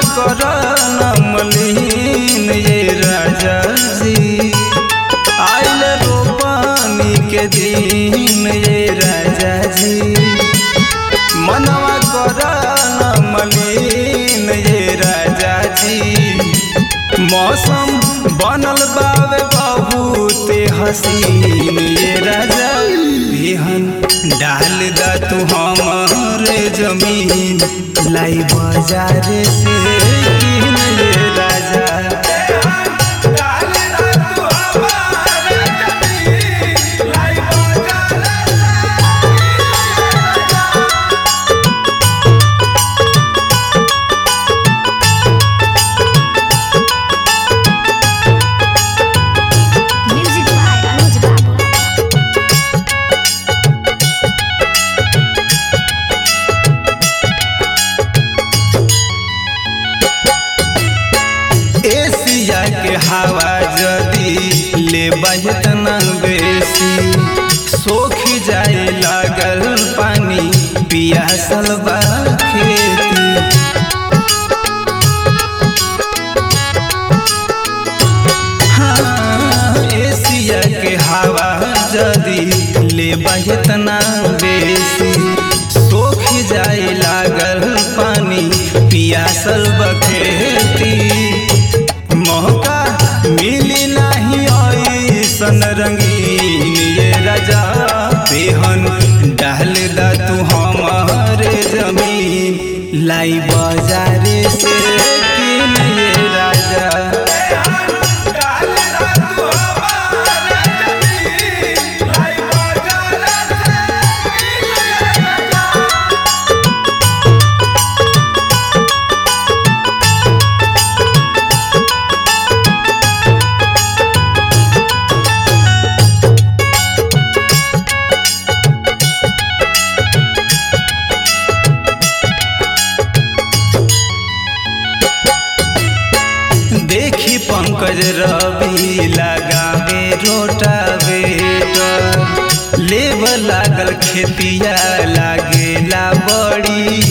कर नमलीन ये राजा जी आइल रोपनी के दिन ये राजा जी मनवा कर नमलीन ये राजा जी मौसम बनल बावे बहुते हसीन ये राजा बिहन डाल दा तू हमारे जमीन लाई बाजार से किन ये राजा Music by Anuj Babu. Asia के हवा जदी ले बहतना बेसी सोख जाए लागल पानी पियासल बा खेती हाँ, एशिया के हवा जदी ले बहतना बेसी सोख जाए लागल पानी पियासल बखेती मौका मिली नहीं ऐसन रंगीन ये राजा बेहन डाल दा तू हमारे जमीन लाई बाजारे से किन ये राजा देखी पंकज रवि लगावे रोटावेटर लेब लागल खेतिया लागेला बड़ी